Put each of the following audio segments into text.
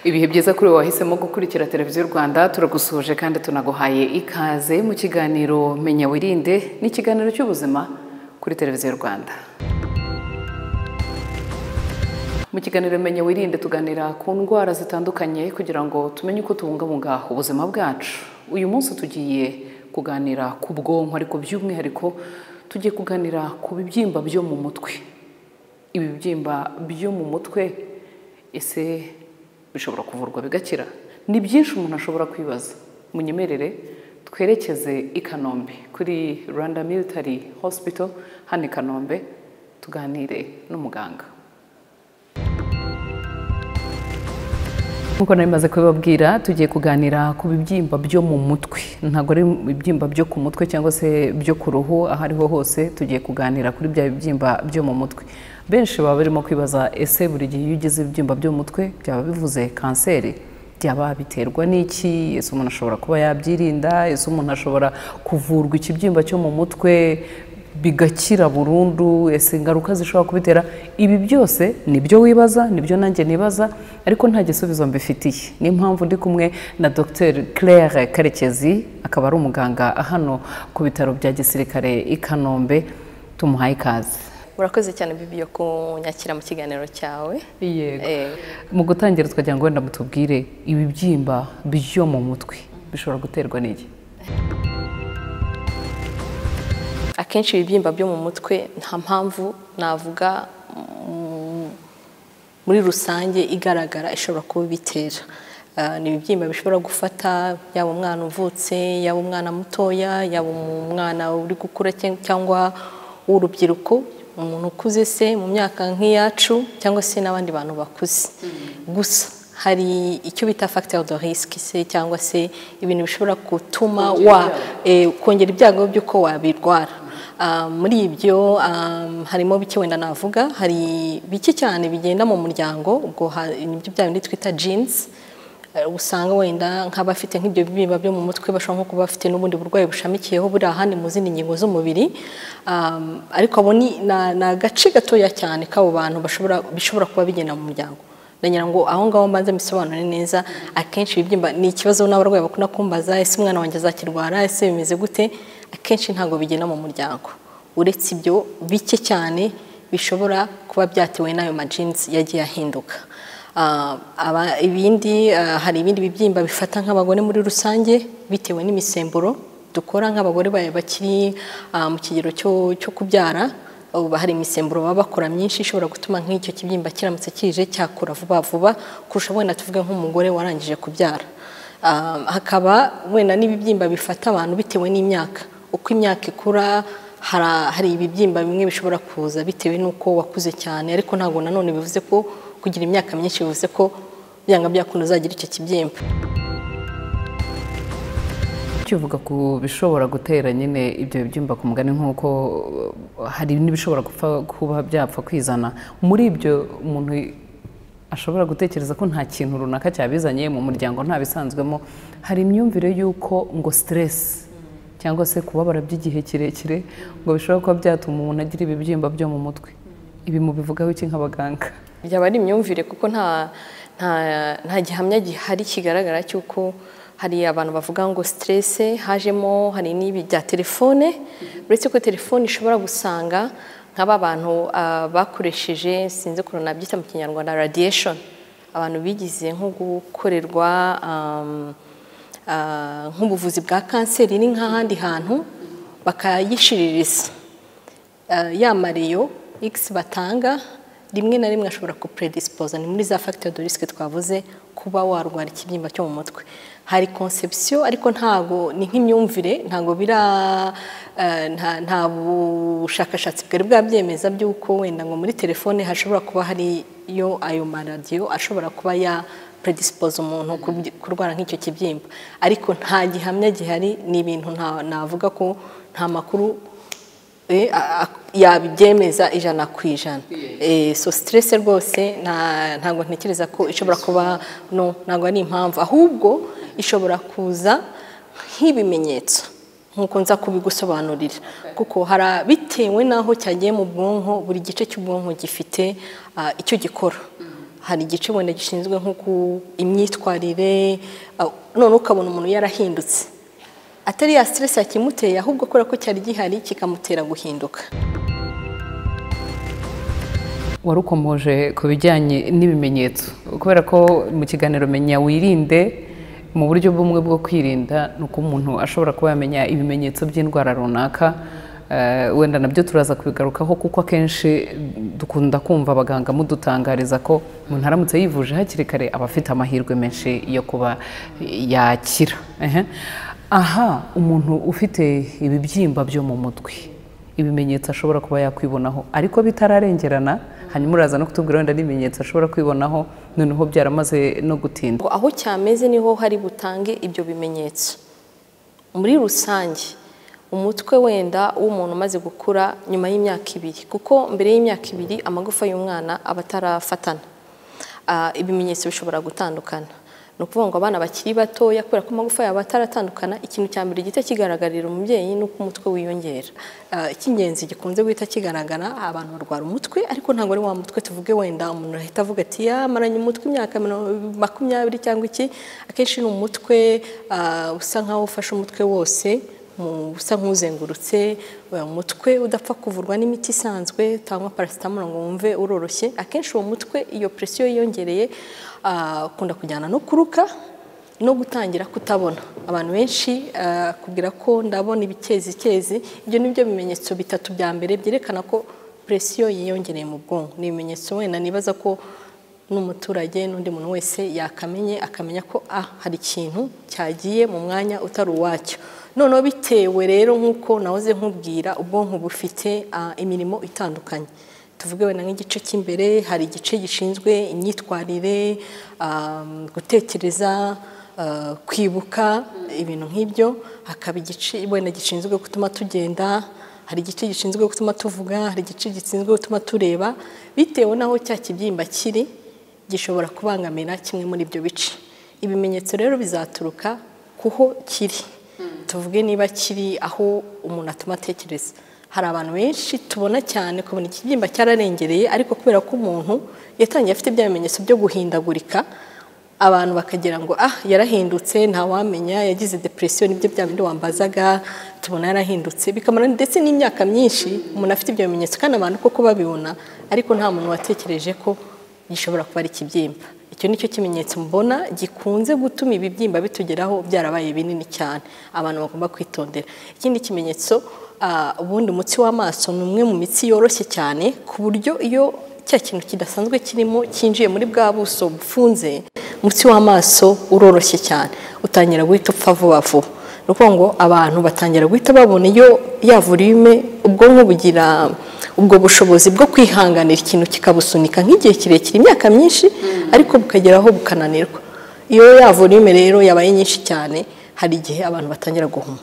ibihe byiza kuri wahisemo gukurikira televiziyo rwanda turagusuhuje kandi tunaguhaye ikaze mu kiganiro menya wirinde ni ikiganiro cy'ubuzima kuri televiziyo rwanda mu kiganiro menya wirinde tuganira ku ndwara zitandukanye kugira ngo tumenye uko tubungabunga ubuzima bwacu uyu munsi tugiye kuganira ku bwonko ariko by'umwihariko tugiye kuganira ku bibyimba byo mu mutwe ibi bibyimba byo mu mutwe ese bishobora kuvurwa bigakira ni byinshi umuntu ashobora kwibaza munyemerere twerekeze i kanombe kuri rwanda military hospital hano i kanombe tuganire n'umuganga nk'uko nari maze kubibabwira tugiye kuganira ku bibyimba byo mu mutwe ntabwo ari ibibyimba byo ku mutwe cyangwa se byo ku ruhu aho ariho hose tugiye kuganira kuri bya bibyimba byo mu mutwe benshi baba barimo kwibaza ese buri gihe iyo ugize ibibyimba byo mu mutwe byaba bivuze kanseri byaba biterwa n'iki ese umuntu ashobora kuba yabyirinda ese umuntu ashobora kuvurwa ikibyimba cyo mu mutwe bigakira burundu ese ingaruka zishobora kubitera ibi byose nibyo wibaza nibyo nanjye nibaza ariko nta gisubizo mbifitiye niyo mpamvu ndi kumwe na Dr Claire karekezi akaba ari umuganga hano ku bitaro bya gisirikare i kanombe tumuhaye ikaze urakoze cyane bibi yo kunyakira mu kiganiro cyawe yego mu gutangira twagira ngo wenda mutubwire ibibyimba byo mu mutwe bishobora guterwa n'iki akenshi ibibyimba byo mu mutwe nta mpamvu navuga muri rusange igaragara ishobora kuba ibitera ni ibibyimba bishobora gufata yaba umwana uvutse yaba umwana mutoya yaba umwana uri gukura cyangwa w'urubyiruko umuntu ukuze se mu myaka nk'iyacu cyangwa se n'abandi bantu bakuze gusa hari icyo bita facteur de risque se cyangwa se ibintu bishobora gutuma kongera ibyago by'uko wabirwara muri ibyo harimo bike wenda navuga hari bike cyane bigenda mu muryango ubwo nibyo bya bindi twita jinsi usanga wenda nk'abafite nk'ibyo biba byo mu mutwe bashobora nko kuba bafite n'ubundi burwayi bushamikiyeho buri ahandi mu zindi ngingo z'umubiri ariko abo ni agace gatoya cyane k'abo bantu bishobora kuba bigenda mu muryango ndagira ngo aho ngaho mbanze mbisobanure neza akenshi ibibyimba ni ikibazo n'abarwayi bakunda kumbaza ese umwana wanjye azakirwara ese bimeze gute akenshi ntabwo bigenda mu muryango uretse ibyo bike cyane bishobora kuba byatewe n'ayo majinsi yagiye ahinduka ibindi hari ibindi bibyimba bifata nk'abagore muri rusange bitewe n'imisemburo dukora nk'abagore bakiri mu kigero cyo kubyara hari imisemburo baba bakora myinshi ishobora gutuma nk'icyo kibyimba kiramutse kije cyakura vuba vuba kurusha wenda tuvuge nk'umugore warangije kubyara hakaba wenda n'ibibyimba bifata abantu bitewe n'imyaka uko imyaka ikura hari ibibyimba bimwe bishobora kuza bitewe n'uko wakuze cyane ariko ntabwo nanone bivuze ko kugira imyaka myinshi bivuze ko byanga byakundi uzagira icyo kibyimba ukivuga ku bishobora gutera nyine ibyo bibyimba ku mugani nk'uko hari n'ibishobora kuba byapfa kwizana muri ibyo umuntu ashobora gutekereza ko nta kintu runaka cyabizanye mu muryango nta bisanzwemo hari imyumvire y'uko ngo siteresi cyangwa se kubabara by'igihe kirekire ngo bishobora kuba byatuma umuntu agira ibibyimba byo mu mutwe ibi mubivugaho iki nk'abaganga byaba ari imyumvire kuko nta gihamya gihari kigaragara cy'uko hari abantu bavuga ngo siterese hajemo hari n'ibi bya telefone uretse ko telefone ishobora gusanga nk'aba bantu bakoresheje sinzi ukuntu nabyita mu kinyarwanda radiyeshoni abantu bigize nko gukorerwa nk'ubuvuzi bwa kanseri ni nk'ahandi hantu bakayishiririza ya mariyo x batanga rimwe na rimwe ashobora kupuredisipoza ni muri za facteur de risque twavuze kuba warwara ikibyimba cyo mu mutwe hari conception ariko ntago ni nk'imyumvire ntago bira nta bushakashatsi bwari bwabyemeza by'uko wenda ngo muri telefone hashobora kuba hariyo ayo maradiyo ashobora kuba ya predispoza umuntu kurwara nk'icyo kibyimba ariko nta gihamya gihari ni ibintu navuga ko nta makuru yabibyemeza ijana ku ijana so siteresi rwose ntabwo ntekereza ko ishobora kuba no ntabwo ari impamvu ahubwo ishobora kuza nk'ibimenyetso nk'uko nza kubigusobanurira kuko hari bitewe n'aho cyagiye mu bwonko buri gice cy'ubwonko gifite icyo gikora hari igice ubona gishinzwe nko ku imyitwarire ah, none ukabona umuntu yarahindutse atari ya stress yakimuteye ahubwo kubera ko cyari gihari kikamutera guhinduka warukomoje ku bijyanye n'ibimenyetso kubera ko mu kiganiro menya wirinde mu buryo bumwe bwo kwirinda ni uko umuntu ashobora kuba yamenya ibimenyetso by'indwara runaka Eh, wenda nabyo turaza kubigarukaho kuko akenshi dukunda kumva abaganga mudutangariza ko umuntu aramutse yivuje hakiri kare aba afite amahirwe menshi yo kuba yakira Ehe. aha umuntu ufite ibibyimba byo mu mutwe ibimenyetso ashobora kuba yakwibonaho ariko bitararengerana hanyuma uraza no kutubwira wenda n'ibimenyetso ashobora kwibonaho noneho byaramaze no gutinda ngo aho cyameze niho hari butange ibyo bimenyetso muri rusange umutwe wenda w'umuntu umaze gukura nyuma y'imyaka ibiri kuko mbere y'imyaka ibiri amagufa y'umwana aba atarafatana Ah, ibimenyetso bishobora gutandukana ni ukuvuga ngo abana bakiri batoya kubera ko amagufa yabo ataratandukana ikintu cya mbere gihita kigaragarira umubyeyi ni uko umutwe wiyongera Ah, icy'ingenzi gikunze guhita kigaragara abantu barwara umutwe ariko ntabwo ari wa mutwe tuvuge wenda umuntu ahita avuga ati yamaranye umutwe imyaka mirongo- makumyabiri cyangwa iki akenshi ni umutwe ah, usa nkaho ufashe umutwe wose mu usa nk'uzengurutse umutwe udapfa kuvurwa n'imiti isanzwe utangwa parasitamoro ngo wumve uroroshye akenshi uwo mutwe iyo presiyo yiyongereye ah, akunda kujyana no kuruka no gutangira kutabona abantu benshi ah, kubwira ko ndabona ibikezi kezi ibyo ni byo bimenyetso bitatu bya mbere byerekana ko presiyo yiyongereye mu bwonko ni ibimenyetso wenda nibaza ko n'umuturage n'undi muntu wese yakamenye akamenya ko ah, hari ikintu cyagiye mu mwanya utari uwacyo noneho bitewe rero nk'uko nahoze nkubwira ubwonko bufite ah, imirimo itandukanye tuvuge wenda nk'igice cy'imbere hari igice gishinzwe imyitwarire ah, gutekereza ah, kwibuka ibintu nk'ibyo hakaba igice wenda gishinzwe gutuma tugenda hari igice gishinzwe gutuma tuvuga hari igice gishinzwe gutuma tureba bitewe n'aho cya kibyimba kiri gishobora kubangamira kimwe muri ibyo bice ibimenyetso rero bizaturuka kuho kiri tuvuge niba kiri aho umuntu atuma atekereza hari abantu benshi tubona cyane kubona ikibyimba cyararengereye ariko kubera ko umuntu yatangiye afite bya bimenyetso byo guhindagurika abantu bakagira ngo ah yarahindutse ntawamenya yagize depresiyo nibyo bya bindi wambazaga tubona yarahindutse bikamara ndetse n'imyaka myinshi umuntu afite ibyo bimenyetso kandi abantu koko babibona ariko nta muntu watekereje ko gishobora kuba ari ikibyimba icyo ni cyo kimenyetso mbona gikunze gutuma ibibyimba bitugeraho byarabaye binini cyane abantu bagomba kwitondera ikindi kimenyetso ah, ubundi umutsi w'amaso ni umwe mu mitsi yoroshye cyane ku buryo iyo cya kintu kidasanzwe kirimo cyinjiye muri bwa buso bufunze umutsi w'amaso uroroshye cyane utangira guhita upfa vuba vuba ni ukuvuga ngo abantu batangira guhita babona iyo ya volume ubwonko bugira ubwo bushobozi bwo kwihanganira ikintu kikabusunika nk'igihe kirekire imyaka myinshi ariko bukageraho bukananirwa iyo ya volume rero yabaye nyinshi cyane hari igihe abantu batangira guhuma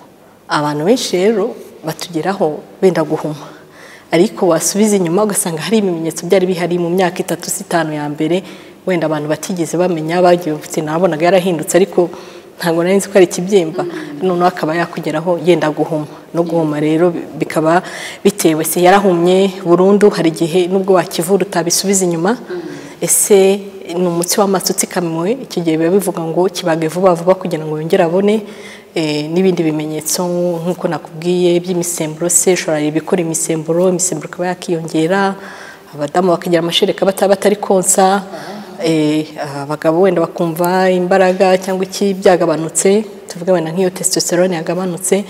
abantu benshi rero batugeraho benda guhuma ariko wasubiza inyuma ugasanga hari ibimenyetso byari bihari mu myaka itatu si itanu ya mbere wenda abantu batigeze bamenya bagiye bafite nabonaga yarahindutse ariko ntabwo nari nzi ko ari ikibyimba noneho akaba yakugeraho yenda guhuma no guhuma rero bikaba bitewe se yarahumye burundu hari igihe n'ubwo wakivura utabisubiza inyuma ese ni umutsi w'amaso utsikamiwe icyo gihe biba bivuga ngo kibage vuba vuba kugira ngo yongere abone eh, n'ibindi bimenyetso nk'uko nakubwiye by'imisemburo se ushobora ibikora imisemburo imisemburo ikaba yakiyongera abadamu bakagira amashereka bataba batari konsa eh, abagabo wenda bakumva imbaraga cyangwa iki byagabanutse tuvuge wenda nk'iyo testosterone yagabanutse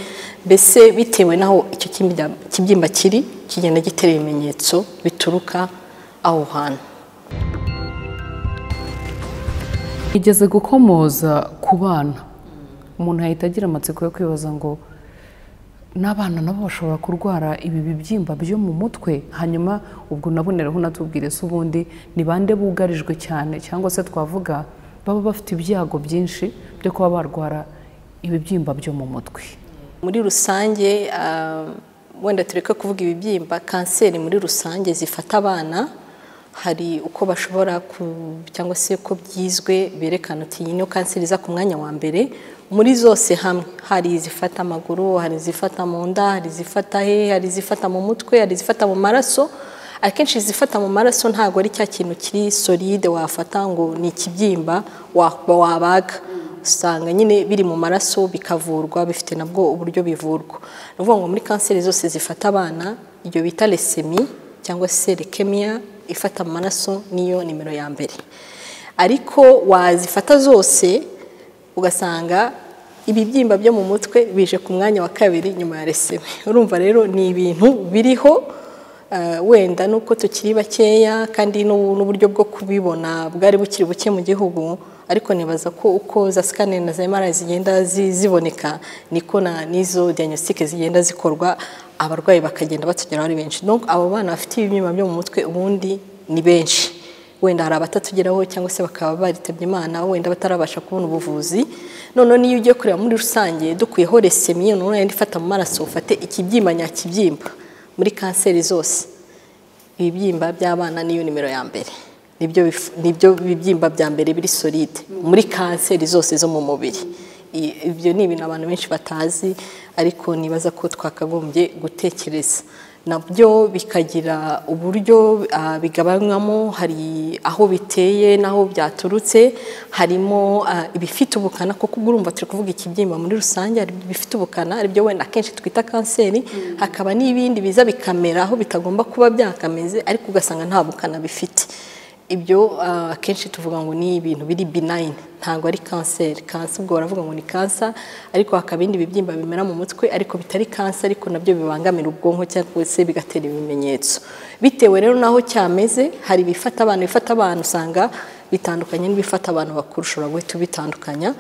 mbese bitewe n'aho icyo kibyimba- kibyimba kiri kigenda gitera ibimenyetso bituruka aho hantu igeze gukomoza ku bana umuntu ahita agira amatsiko yo kwibaza ngo n'abana nabo bashobora kurwara ibi bibyimba byo mu mutwe hanyuma ubwo naboneraho unatubwire se ubundi ni bande bugarijwe cyane cyangwa se twavuga baba bafite ibyago byinshi byo kuba barwara ibibyimba byo mu mutwe muri rusange ah, wenda tureke kuvuga ibibyimba kanseri muri rusange zifata abana hari uko bashobora ku- cyangwa se uko byizwe berekana uti iyi niyo kanseri iza ku mwanya wa mbere muri zose hamwe hari izifata amaguru hari izifata mu nda hari izifata he hari izifata mu mutwe hari izifata mu maraso akenshi izifata mu maraso ntabwo ari cya kintu kiri solide wafata ngo ni ikibyimba wabaga usanga nyine biri mu maraso bikavurwa bifite nabwo uburyo bivurwa ni ukuvuga ngo muri kanseri zose zifata abana iyo bita resemi cyangwa se lekemiya ifata mu maraso niyo nimero ya mbere ariko wazifata zose ugasanga ibibyimba byo mu mutwe bije ku mwanya wa kabiri nyuma ya reseme urumva rero ni ibintu biriho wenda nuko tukiri bakeya kandi n'uburyo bwo kubibona bwari bukiri buke mu gihugu ariko nibaza ko uko za sikaneri na za emara zigenda ziboneka niko n'izo diyanisitike zigenda zikorwa abarwayi bakagenda batugeraho ari benshi abo bana bafite ibibyimba byo mu mutwe ubundi ni benshi wenda hari abatatugeraho cyangwa se bakaba baritabye imana wenda batarabasha kubona ubuvuzi noneho niyo ugiye kureba muri rusange dukuyeho resemiye none yenda ifata mu maraso ufate ikibyimba nyakibyimba muri kanseri zose ibibyimba by'abana niyo nimero ya mbere nibyo bibyimba bya mbere biri solide muri kanseri zose zo mu mubiri ibyo ni ibintu abantu benshi batazi ariko nibaza ko twakagombye gutekereza nabyo bikagira uburyo bigabanywamo hari aho biteye n'aho byaturutse harimo ibifite ubukana kuko urumva turi kuvuga ikibyimba muri rusange hari ibifite ubukana aribyo wenda akenshi twita kanseri hakaba n'ibindi biza bikamera aho bitagomba kuba byakameze ariko ugasanga nta bukana bifite ibyo akenshi tuvuga ngo ni ibintu biri binayini ntabwo ari kanseri kansa ubwo baravuga ngo ni kansa ariko hakaba ibindi bibyimba bimera mu mutwe ariko bitari kansa ariko nabyo bibangamira ubwonko cyangwa se bigatera ibimenyetso bitewe rero n'aho cyameze hari ibifata abantu bifata abantu usanga bitandukanye n'ibifata abantu bakuru ushobora guhita ubitandukanya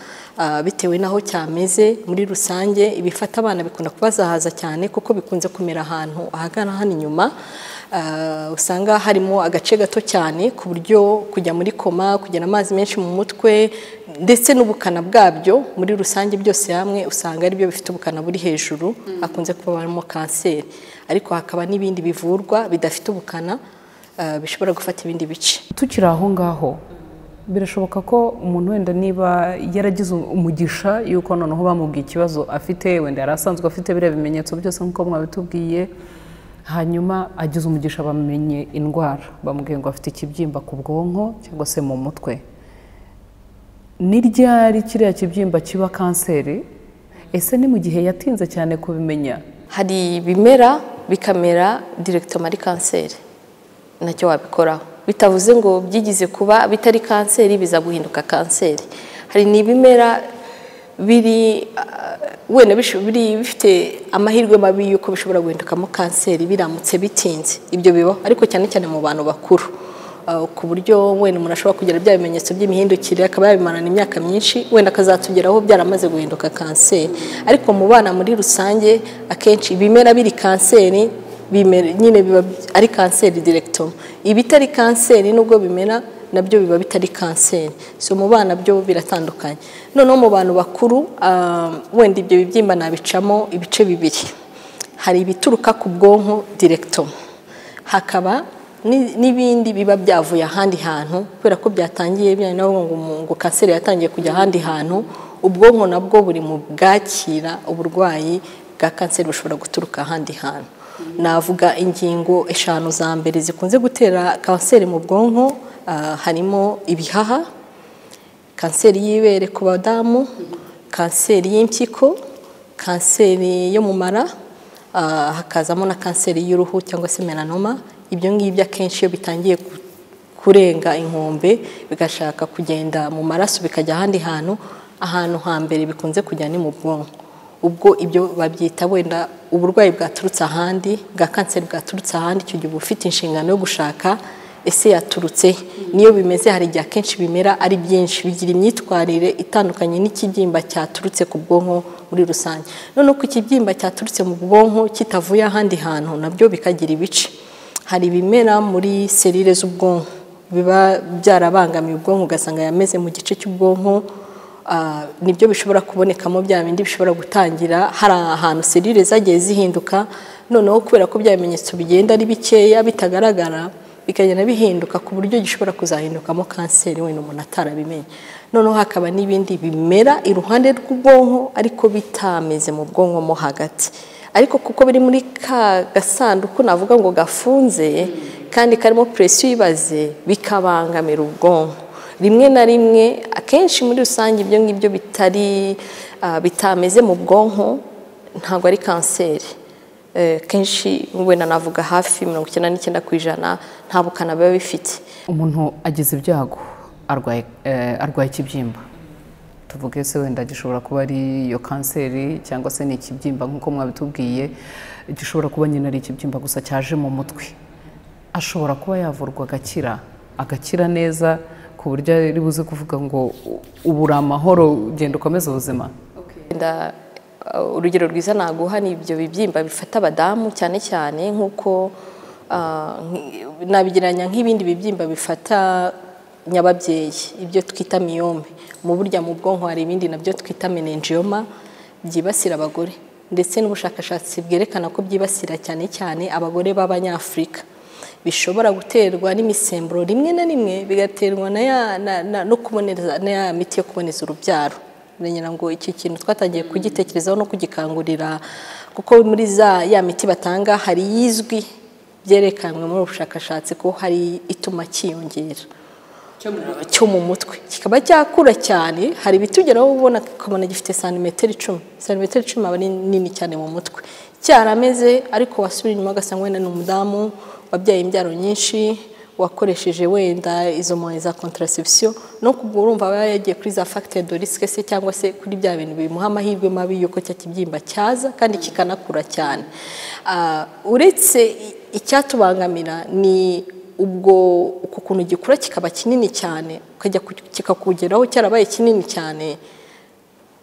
bitewe n'aho cyameze muri rusange ibifata abana bikunda kubazahaza cyane kuko bikunze kumera ahantu ahagana hano inyuma usanga harimo agace gato cyane ku buryo kujya muri koma kugira amazi menshi mu mutwe ndetse n'ubukana bwabyo muri rusange byose hamwe usanga ari byo bifite ubukana buri hejuru hakunze kubamo kanseri ariko hakaba n'ibindi bivurwa bidafite ubukana bishobora gufata ibindi bice tukiri aho ngaho birashoboka ko umuntu wenda niba yaragize umugisha yuko noneho bamubwiye ikibazo afite wenda yari asanzwe afite biriya bimenyetso byose nk'uko mwabitubwiye hanyuma agize umugisha bamenye indwara bamubwiye ngo afite ikibyimba ku bwonko cyangwa se mu mutwe ni ryari kiriya kibyimba kiba kanseri ese ni mu gihe yatinze cyane kubimenya hari ibimera bikamera direkitoma ari kanseri nacyo wabikoraho bitavuze ngo byigize kuba bitari kanseri biza guhinduka kanseri hari n'ibimera biri wenda bifite amahirwe mabi y'uko bishobora guhindukamo kanseri biramutse bitinze ibyo bibaho ariko cyane cyane mu bantu bakuru ku buryo wenda umuntu ashobora kugira bya bimenyetso by'imihindukire akaba yabimarana imyaka myinshi wenda akazatugeraho byaramaze guhinduka kanseri ariko mu bana muri rusange akenshi ibimera biri kanseri nyine biba ari kanseri direkitoma ibitari kanseri nubwo bimera nabyo biba bitari kanseri so mu bana byo biratandukanye noneho mu bantu bakuru wenda ibyo bibyimba nabicamo ibice bibiri hari ibituruka ku bwonko direkitoma hakaba n'ibindi biba byavuye ahandi hantu kubera ko byatangiye ngo kanseri yatangiye kujya ahandi hantu ubwonko nabwo buri mu bwakira uburwayi bwa kanseri bushobora guturuka ahandi hantu navuga ingingo eshanu za mbere zikunze gutera kanseri mu bwonko harimo ibihaha kanseri y'ibere ku badamu kanseri y'impyiko kanseri yo mu mara hakazamo na kanseri y'uruhu cyangwa se melanoma ibyo ngibyo akenshi iyo bitangiye kurenga inkombe bigashaka kugenda mu maraso bikajya ahandi hantu ahantu hambere bikunze kujya ni mu bwonko ubwo ibyo babyita wenda uburwayi bwaturutse ahandi bwa kanseri bwaturutse ahandi icyo gihe uba ufite inshingano yo gushaka ese yaturutse niyo bimeze hari igihe akenshi bimera ari byinshi bigira imyitwarire itandukanye n'ikibyimba cyaturutse ku bwonko muri rusange noneho ko ikibyimba cyaturutse mu bwonko kitavuye ahandi hantu nabyo bikagira ibice hari ibimera muri serire z'ubwonko biba byarabangamiye ubwonko ugasanga yameze mu gice cy'ubwonko nibyo bishobora kubonekamo bya bindi bishobora gutangira hari ahantu serire zagiye zihinduka noneho kubera ko bya bimenyetso bigenda ari bikeya bitagaragara bikagenda bihinduka ku buryo gishobora kuzahindukamo kanseri wenda umuntu atarabimenye noneho hakaba n'ibindi bimera iruhande rw'ubwonko ariko bitameze mu bwonko mo hagati ariko kuko biri muri ka gasanduku navuga ngo gafunze kandi karimo puresiyo ibaze bikabangamira ubwonko rimwe na rimwe akenshi muri rusange ibyo ngibyo bitari bitameze mu bwonko ntabwo ari kanseri kenshi wenda navuga hafi mirongo icyenda n'icyenda ku ijana nta bukana biba bifite umuntu agize ibyago arwaye ikibyimba tuvuge se wenda gishobora kuba ari iyo kanseri cyangwa se ni ikibyimba nk'uko mwabitubwiye gishobora kuba nyine ari ikibyimba gusa cyaje mu mutwe ashobora kuba yavurwa agakira agakira neza ku buryo ari buze kuvuga ngo ubu uri amahoro genda ukomeze ubuzima urugero rwiza naguha ni ibyo bibyimba bifata abadamu cyane cyane nk'uko nabigereranya nk'ibindi bibyimba bifata nyababyeyi ibyo twita miyome mu burya mu bwonko hari ibindi nabyo twita menenjiyoma byibasira abagore ndetse n'ubushakashatsi bwerekana ko byibasira cyane cyane abagore b'abanyafurika bishobora guterwa n'imisemburo rimwe na rimwe bigaterwa no kuboneza na ya miti yo kuboneza urubyaro urengera ngo iki kintu twatangiye kugitekerezaho no kugikangurira kuko muri za ya miti batanga hari iyizwi byerekanwe muri ubu bushakashatsi ko hari ituma cyiyongera cyo mu mutwe kikaba cyakura cyane hari ibitugeraho ubona ukabona gifite santimetero icumi santimetero icumi aba ari nini cyane mu mutwe cyarameze ariko wasubira inyuma ugasanga wenda ni umudamu wabyaye imbyaro nyinshi wakoresheje wenda izo mpunzi za kontarasipsiyo no kubwo urumva aba yagiye kuri za fagitire do risike se cyangwa se kuri bya bintu bimuha amahirwe mabi y'uko cya kibyimba cyaza kandi kikanakura cyane uretse icyatubangamira ni ubwo uku kuntu gikura kikaba kinini cyane ukajya kikakugeraho cyarabaye kinini cyane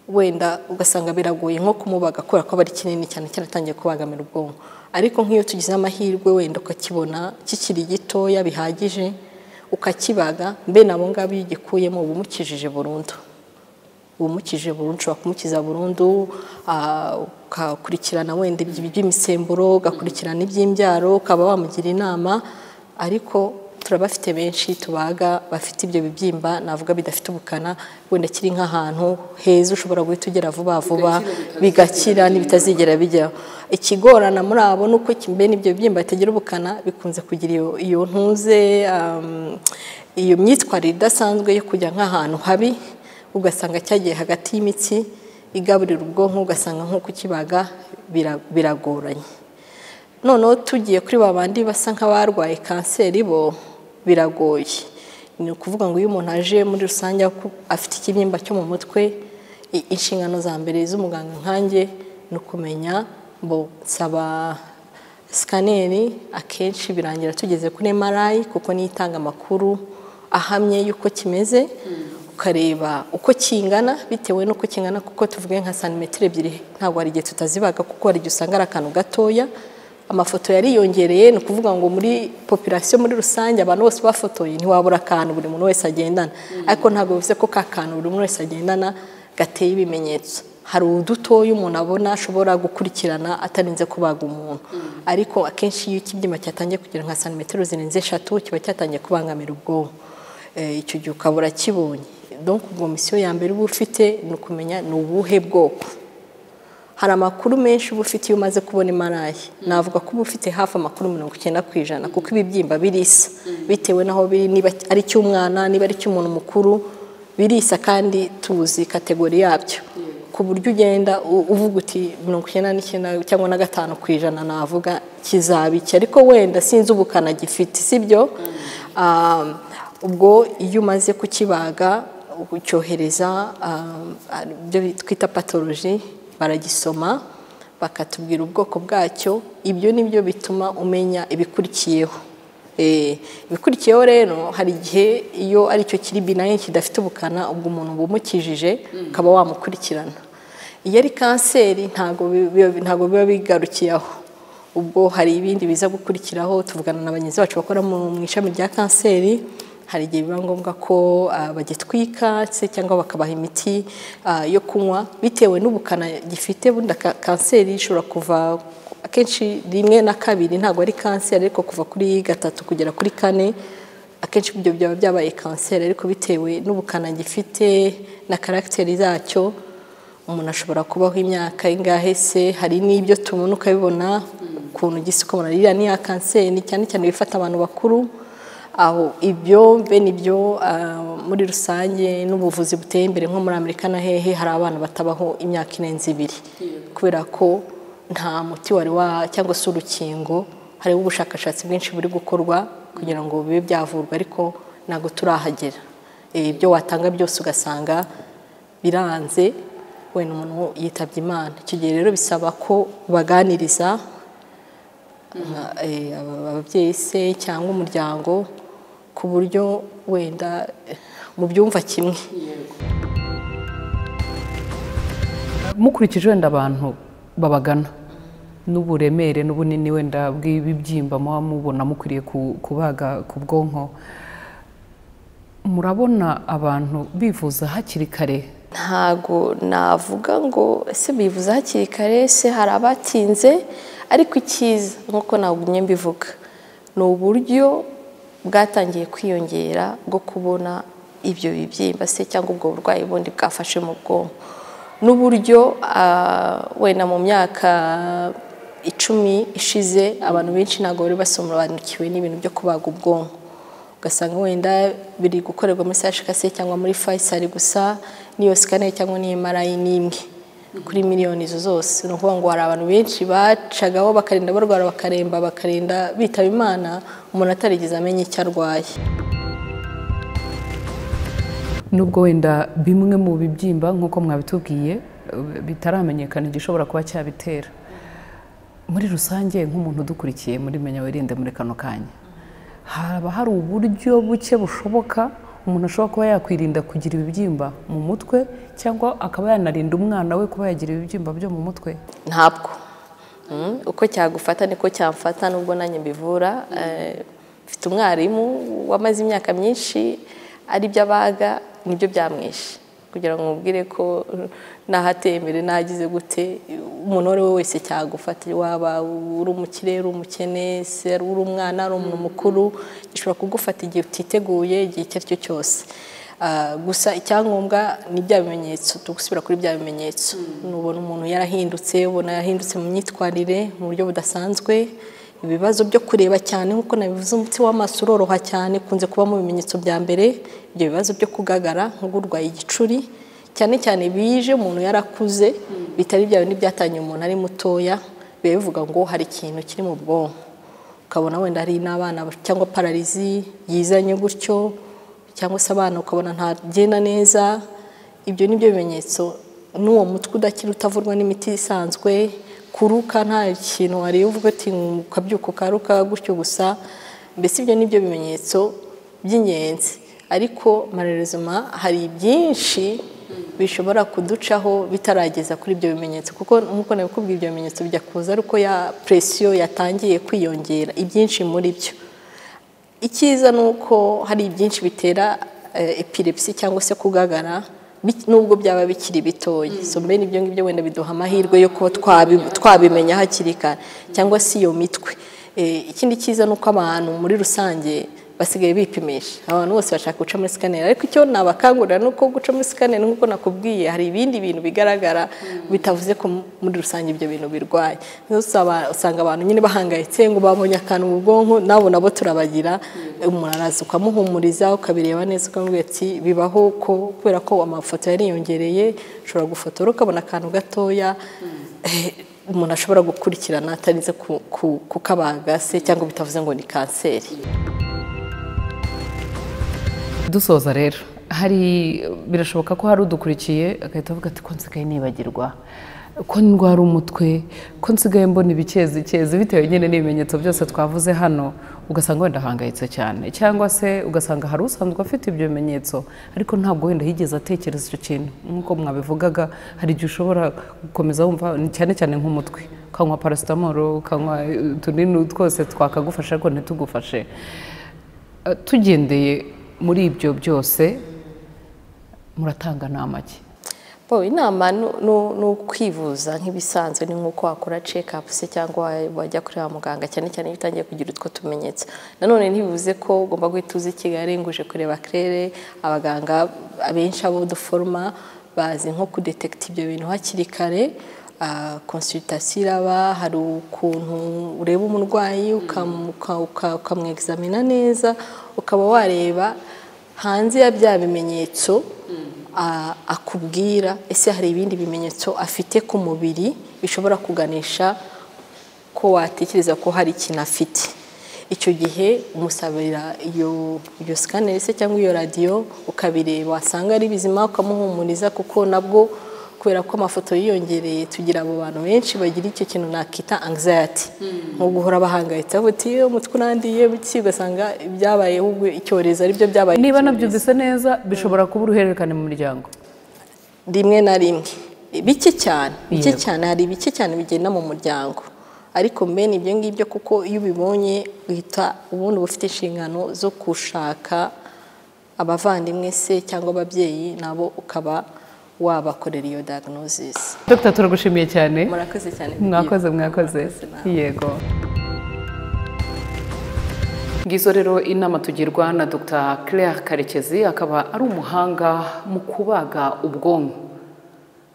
wenda ugasanga biragoye nko kumubaga kubera ko aba ari kinini cyane cyaratangiye kubangamira ubwonko ariko nk'iyo tugize amahirwe wenda ukakibona kikiri gitoya bihagije ukakibaga mbene abo ngabo iyo ugikuyemo uba umukijije burundu umukije burundu ushobora kumukiza burundu ukakurikirana wenda iby'imisemburo ugakurikirana iby'imbyaro ukaba wamugira inama ariko turabafite benshi tubaga bafite ibyo bibyimba navuga bidafite ubukana wenda kiri nk'ahantu heza ushobora guhita ugera vuba vuba bigakira n'ibitazigera bijyaho ikigorana muri abo ni uko kimbe n'ibyo bibyimba bitagira ubukana bikunze kugira iyo ntuze iyo myitwarire idasanzwe yo kujya nk'ahantu habi ugasanga cyagiye hagati y'imitsi igaburira ubwonko ugasanga nk'uko ukibaga biragoranye noneho tugiye kuri ba bandi basa nk'abarwaye kanseri bo biragoye ni ukuvuga ngo iyo umuntu aje muri rusange afite ikibyimba cyo mu mutwe inshingano za mbere z'umuganga nkange ni ukumenya ngo nsaba sikaneri akenshi birangira tugeze kuri emarayi kuko niyo itanga amakuru ahamye y'uko kimeze ukareba uko kingana bitewe n'uko kingana kuko tuvuge nka santimetero ebyiri ntabwo hari igihe tutazibaga kuko hari igihe usanga ari akantu gatoya amafoto yariyongereye ni ukuvuga ngo muri popirasiyo muri rusange abantu bose bafotoye ntiwabura akantu buri muntu wese agendana ariko ntabwo bivuze ko ka kantu buri muntu wese agendana gateye ibimenyetso hari udutoya umuntu abona ashobora gukurikirana atarinze kubaga umuntu ariko akenshi iyo ikibyimba cyatangiye kugira nka santimetero zirenze eshatu kiba cyatangiye kubangamira ubwonko icyo gihe ukabura kibonye donko ubwo misiyo ya mbere uba ufite ni ukumenya ni ubuhe bwoko hari amakuru menshi uba ufite iyo umaze kubona imarayi navuga ko uba ufite hafi amakuru mirongo icyenda ku ijana kuko ibibyimba birisa bitewe n'aho biri niba ari icy'umwana niba ari icy'umuntu mukuru birisa kandi tuzi kategori yabyo ku buryo ugenda uvuga uti mirongo icyenda n'icyenda cyangwa na gatanu ku ijana navuga kizaba iki ariko wenda sinzi ubukana gifite sibyo ubwo iyo umaze kukibaga ucyohereza ibyo twita patoloji baragisoma bakatubwira ubwoko bwacyo ibyo ni byo bituma umenya ibikurikiyeho ibikurikiyeho rero hari igihe iyo aricyo kiri binayi kidafite ubukana ubwo umuntu bumukijije ukaba wamukurikirana iyo ari kanseri ntabwo biba bigarukiye aho ubwo hari ibindi biza gukurikiraho tuvugana na bagenzi bacu bakora mu ishami rya kanseri hari igihe biba ngombwa ko bagitwika se cyangwa bakabaha imiti yo kunywa bitewe n'ubukana gifite bunda kanseri ishobora kuva akenshi rimwe na kabiri ntabwo ari kanseri ariko kuva kuri gatatu kugera kuri kane akenshi ibyo byaba byabaye kanseri ariko bitewe n'ubukana gifite na karagiteri zacyo umuntu ashobora kubaho imyaka ingahe se hari n'ibyo tubona ukabibona ukuntu igise uko malariya ni iya kanseri ni cyane cyane ibifata abantu bakuru aho ibyo bene ibyo muri rusange n'ubuvuzi buteye imbere nko muri amerika na hehe hari abana batabaho imyaka irenze ibiri kubera ko nta muti wari wa cyangwa se urukingo hariho ubushakashatsi bwinshi buri gukorwa kugira ngo bibe byavurwa ariko ntabwo turahagera ibyo watanga byose ugasanga biranze wenda umuntu yitabye imana icyo gihe rero bisaba ko baganiriza ababyeyi se cyangwa umuryango ku buryo wenda mubyumva kimwe mukurikije wenda abantu babagana n'uburemere n'ubunini wenda bw'ibibyimba muba mubona mukwiriye kubaga ku bwonko murabona abantu bivuza hakiri kare ntago navuga ngo ese bivuze hakiri kare se hari abatinze ariko icyiza nk'uko nagumye mbivuga ni uburyo bwatangiye kwiyongera bwo kubona ibyo bibyimba se cyangwa ubwo burwayi bundi bwafashe mu bwonko n'uburyo wenda mu myaka icumi ishize abantu benshi ntabwo bari basobanukiwe n'ibintu byo kubaga ubwonko ugasanga wenda biri gukorerwa muri sashikase cyangwa muri fayisari gusa n'iyo sikane cyangwa n'imarayi n'imwe kuri miliyoni izo zose ni ukuvuga ngo hari abantu benshi bacagaho bakarinda barwara bakaremba bakarinda bitaba imana umuntu atarigeze amenya icyo arwaye nubwo wenda bimwe mu bibyimba nk'uko mwabitubwiye bitaramenyekana igishobora kuba cyabitera muri rusange nk'umuntu udukurikiye muri menya wirinde muri kano kanya haba hari uburyo buke bushoboka umuntu ashobora kuba yakwirinda kugira ibibyimba mu mutwe cyangwa akaba yanarinda umwana we kuba yagira ibibyimba byo mu mutwe ntabwo uko cyagufata niko cyamfata nubwo nanjye mbivura mfite umwarimu wamaze imyaka myinshi ari byo abaga nibyo byamwishe kugira ngo mubwire ko nahatembere nagize gute umuntu uwo ari we wese cyagufata waba uri umukire uri umukene se uri umwana ari umuntu mukuru gishobora kugufata igihe utiteguye igihe icyo ari cyo cyose gusa icyangombwa ni bya bimenyetso tugusubira kuri bya bimenyetso nubona umuntu yarahindutse ubona yahindutse mu myitwarire mu buryo budasanzwe ibibazo byo kureba cyane nk'uko nabivuze umutsi w'amaso uroroha cyane ukunze kuba mu bimenyetso bya mbere ibyo bibazo byo kugagara nk'uburwayi igicuri cyane cyane bije umuntu yarakuze bitari bya bindi byatangiye umuntu ari mutoya biba bivuga ngo hari ikintu kiri mu bwonko ukabona wenda hari n'abana cyangwa pararizi yizanye gutyo cyangwa se abana ukabona ntagenda neza ibyo ni byo bimenyetso n'uwo mutwe udakira utavurwa n'imiti isanzwe kuruka nta kintu wareba uvuga ati ukabyuka ukaruka gutyo gusa mbese ibyo ni byo bimenyetso by'ingenzi ariko marerezima hari byinshi bishobora kuducaho bitarageza kuri ibyo bimenyetso kuko nk'uko nabikubwiye ibyo bimenyetso bijya kuza ari uko ya presiyo yatangiye kwiyongera ibyinshi muri byo icyiza ni uko hari ibyinshi bitera epilepsi cyangwa se kugagara nubwo byaba bikiri bitoya so mbene ibyo ngibyo wenda biduha amahirwe yo kuba twabimenya hakiri kare cyangwa se iyo mitwe ikindi cyiza ni uko abantu muri rusange basigaye bipimisha abantu bose bashaka guca muri sikaneri ariko icyo nabakangurira ni uko guca muri sikaneri nk'uko nakubwiye hari ibindi bintu bigaragara bitavuze ko muri rusange ibyo bintu birwaye usanga abantu nyine bahangayitse ngo babonye akantu mu bwonko nabo nabo turabagira umuntu araza ukamuhumuriza ukabireba neza ukamubwira ati bibaho ko kubera ko amafoto yariyongereye ushobora gufotora ukabona akantu gatoya umuntu ashobora gukurikirana atarinze kukabaga se cyangwa bitavuze ngo ni kanseri dusoza rero hari birashoboka ko hari udukurikiye agahita avuga ati ko nsigaye nibagirwa ko ndwara umutwe ko nsigaye mbona ibikezi bitewe nyine n'ibimenyetso byose twavuze hano ugasanga wenda ahangayitse cyane cyangwa se ugasanga hari usanzwe afite ibyo bimenyetso ariko ntabwo wenda yigeze atekereza icyo kintu nk'uko mwabivugaga hari igihe ushobora gukomeza wumva cyane cyane nk'umutwe ukanywa parasitamoro ukanywa utunini twose twakagufasha ariko ntitugufashe tugendeye muri ibyo byose muratanga nama ki inama ni ukwivuza nk'ibisanzwe ni nk'uko wakora cekapu se cyangwa wajya kuri wa muganga cyane cyane iyo utangiye kugira utwo tumenyetso nanone ntibivuze ko ugomba guhita uza i kigali nguje kureba kerere abaganga abenshi abo duforoma bazi nko kudetekita ibyo bintu hakiri kare konsiritasiyo iraba hari ukuntu ureba umurwayi ukamwegizamina neza ukaba wareba hanze ya bya bimenyetso akubwira ese hari ibindi bimenyetso afite ku mubiri bishobora kuganisha ko watekereza ko hari ikintu afite icyo gihe umusabira iyo sikaneri se cyangwa iyo radiyo ukabireba wasanga ari bizima ukamuhumuriza kuko nabwo kubera ko amafoto yiyongereye tugira abo bantu benshi bagira icyo kintu nakita anxiety nko guhora bahangayitse uti umutwe urandiye buki ugasanga ibyabayeho icyorezo aribyo byabaye niba nabyo bisa neza bishobora kuba uruhererekane mu muryango rimwe na rimwe bike cyane bike cyane hari bike cyane bigenda mu muryango ariko mbene ibyo ngibyo kuko iyo ubibonye uhita ubundi uba ufite inshingano zo gushaka abavandimwe se cyangwa ababyeyi nabo ukaba wabakorera iyo diagnosis dr turagushimiye cyane murakoze cyane mwakoze mwakoze yego ngizo rero inama tugirwa na dr claire karekezi akaba ari umuhanga mu kubaga ubwonko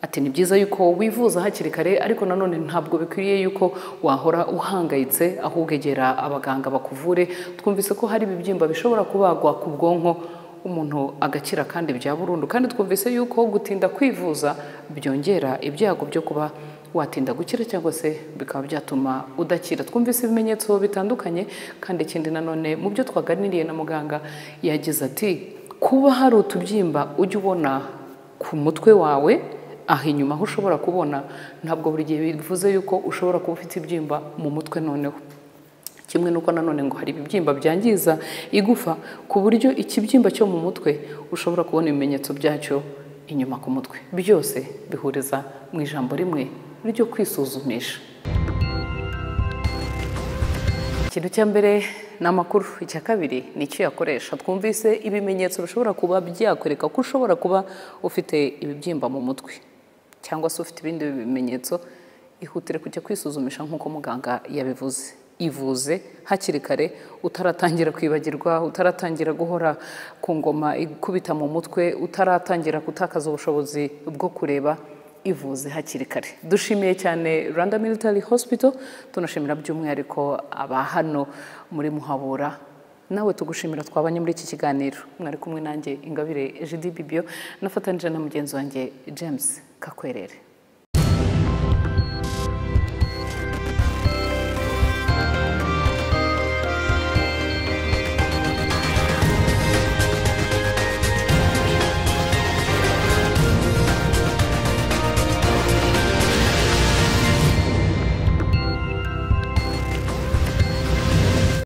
ati ni byiza yuko wivuza hakiri kare ariko nanone ntabwo bikwiriye yuko wahora uhangayitse ahubwo egera abaganga bakuvure twumvise ko hari ibibyimba bishobora kubagwa ku bwonko umuntu agakira kandi bya burundu kandi twumvise yuko gutinda kwivuza byongera ibyago byo kuba watinda gukira cyangwa se bikaba byatuma udakira twumvise ibimenyetso bitandukanye kandi ikindi nanone mu byo twaganiriye na muganga yagize ati kuba hari utubyimba ujya ubona ku mutwe wawe aha inyuma aho ushobora kubona ntabwo buri gihe bivuze yuko ushobora kuba ufite ibyimba mu mutwe noneho kimwe nuko nanone ngo hari ibibyimba byangiza igufa ku buryo ikibyimba cyo mu mutwe ushobora kubona ibimenyetso byacyo inyuma ku mutwe byose bihuriza mu ijambo rimwe ryo kwisuzumisha ikintu cya mbere ni amakuru icya kabiri ni icyo yakoresha twumvise ibimenyetso bishobora kuba byakwereka ko ushobora kuba ufite ibibyimba mu mutwe cyangwa se ufite ibindi bimenyetso ihutire kujya kwisuzumisha nk'uko muganga yabivuze ivuze hakiri kare utaratangira kwibagirwa utaratangira guhora ku ngoma ikubita mu mutwe utaratangira gutakaza ubushobozi bwo kureba ivuze hakiri kare dushimiye cyane rwanda military hospital tunashimira by'umwihariko aba hano muri muhabura nawe tugushimira twabanye muri iki kiganiro mwari kumwe nanjye ingabire jidi bibio nafatanije na mugenzi wanjye james kakwerere